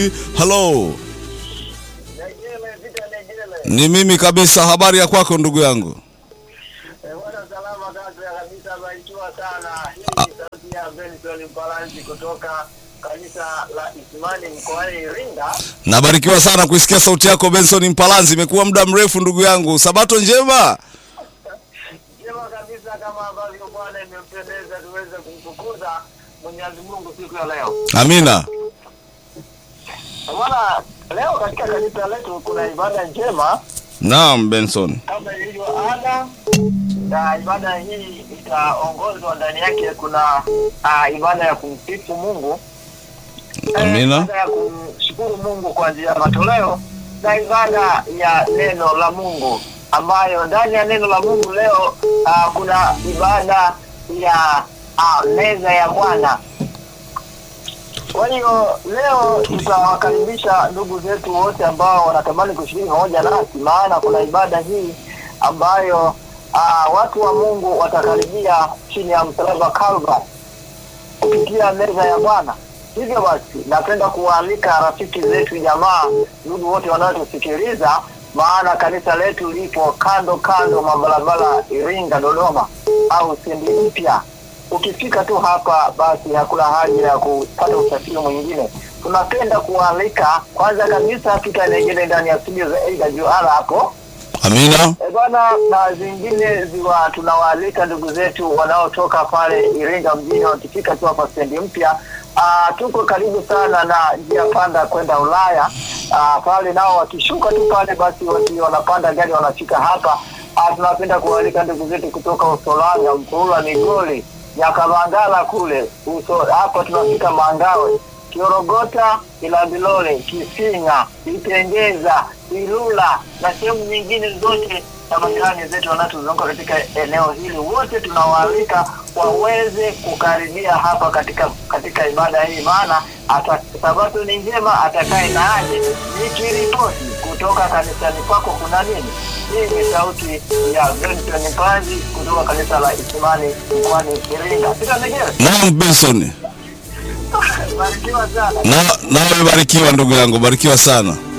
Mpanzi. Halo, Negele, vita Negele. ni mimi kabisa. Habari ya kwako ndugu yangu? Eh, Bwana salama kaka kabisa, barikiwa sana. Hii ni sauti ya Benson Mpalanzi kutoka kanisa la Isimani mkoani Iringa. Nabarikiwa sana kuisikia sauti yako Benson Mpalanzi, imekuwa muda mrefu ndugu yangu. Sabato njema. Jema kabisa, kama ambavyo Bwana imempendeza tuweze kumtukuza Mwenyezi Mungu siku ya leo. Amina. Bwana, leo katika kanisa letu kuna ibada njema Naam Benson. kama ilivyo ada, na ibada hii itaongozwa ndani yake kuna uh, ibada ya kumsifu Mungu Amina. ibada ya kumshukuru Mungu kwa njia ya matoleo na ibada ya neno la Mungu ambayo ndani ya neno la Mungu leo uh, kuna ibada ya uh, meza ya Bwana. Kwa hiyo leo tutawakaribisha ndugu zetu wote ambao wanatamani kushiriki pamoja nasi, maana kuna ibada hii ambayo uh, watu wa Mungu watakaribia chini ya msalaba Calvary kupitia meza ya Bwana. Hivyo basi, napenda kuwaalika rafiki zetu, jamaa, ndugu wote wanaotusikiliza, maana kanisa letu lipo kando kando mwa barabara Iringa Dodoma au Stendi Mpya. Ukifika tu hapa, basi hakuna haja ya kupata usafiri mwingine. Tunapenda kuwaalika kwanza kabisa tutanegele ndani ya studio za AWR hapo Amina. E bwana, na zingine ziwa tunawaalika ndugu zetu wanaotoka pale Iringa mjini, wakifika tu hapa stendi mpya. Ah, tuko karibu sana na njia panda kwenda Ulaya. Ah, pale nao wakishuka tu pale, basi waki wanapanda gari wanafika hapa. Ah, tunapenda kuwaalika ndugu zetu kutoka Usolanga, Mpulula, Migoli, Nyakabangala kule uso hapa tunafika Mangawe, Kiorogota, Ilabilole, Kisinga, Itengeza, Ilula na sehemu nyingine zote na majirani zetu wanatuzunguka katika eneo hili, wote tunawaalika waweze kukaribia hapa katika katika ibada hii, maana ata- sabato ni njema, atakaye na aje. Nikiripoti kutoka kanisani kwako kuna nini? Hii ni sauti ya Benson Mpanzi kutoka kanisa la Isimani mkoani Iringa. Sitanegele, Naam Benson. barikiwa sana. Na nawe barikiwa ndugu yangu, barikiwa sana.